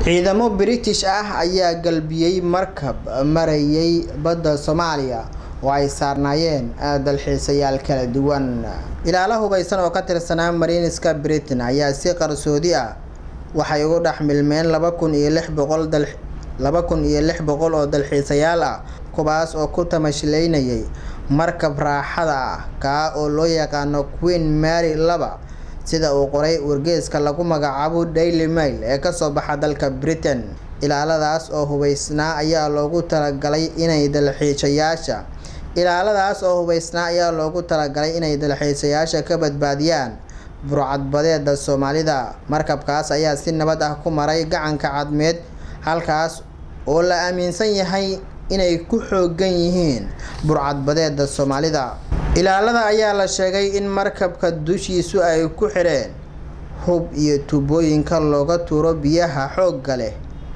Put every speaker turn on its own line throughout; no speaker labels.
ciidamo british ah ayaa galbiyey markab marayay badda soomaaliya oo ay saarnaayeen dalxiisayaal kala duwan ilaalo hubeysan oo ka tirsanaa mariiniska britain ayaa si qarsoodi ah waxay ugu dhex milmeen laba kun iyo lix boqol dal laba kun iyo lix boqol oo dalxiisayaal ah kuwaas oo ku tamashileynayay markab raaxada ah kaa oo loo yaqaano queen mary laba sida uu qoray wargeyska lagu magacaabo daily mail ee kasoo baxa dalka britain ilaaladaas oo hubeysnaa ayaa loogu talagalay inay dalxiisayaasha ilaaladaas oo hubeysnaa ayaa loogu talagalay inay dalxiisayaasha ka badbaadiyaan burcadbadeeda soomaalida markabkaas ayaa si nabad ah ku maray gacanka cadmeed halkaas oo la aaminsan yahay inay ku xoogan yihiin burcadbadeeda soomaalida ilaalada ayaa la sheegay in markabka dushiisu ay ku xidheen hub iyo tuubooyinka looga tuuro biyaha xoogga leh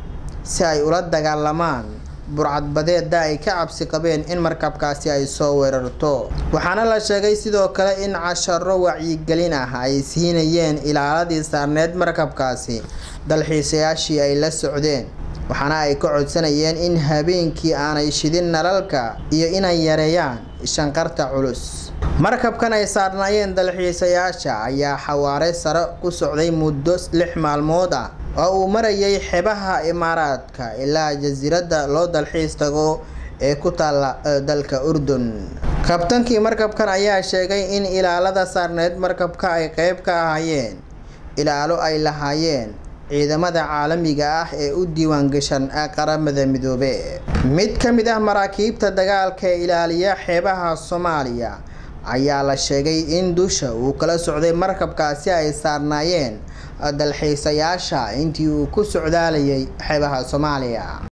si ay ula dagaalamaan burcadbadeeda ay ka cabsi qabeen in markabkaasi ay soo weerarto waxaana la sheegay sidoo kale in casharo wacyigelin ah ay siinayeen ilaaladii saarneed markabkaasi dalxiisayaashii ay la socdeen waxaana ay ka codsanayeen in habeenkii aanay shidin nalalka iyo inay yareeyaan shanqarta culus markabkan ay saarnaayeen dalxiisayaasha ayaa xawaare sare ku socday muddo lix maalmood ah oo uu marayay xebaha imaaraadka ilaa jasiiradda loo dalxiis tago ee ku taalla dalka urdun kabtankii markabkan ayaa sheegay in ilaalada saarneed markabka ay qeyb ka ahaayeen ilaalo ay lahaayeen ciidamada caalamiga ah ee u diiwaangashan qaramada midoobe mid ka mid ah maraakiibta dagaalka ee ilaaliya xeebaha soomaaliya ayaa la sheegay in dusha uu kala socday markabkaasi ay saarnaayeen dalxiisayaasha intii uu ku socdaalayay xeebaha soomaaliya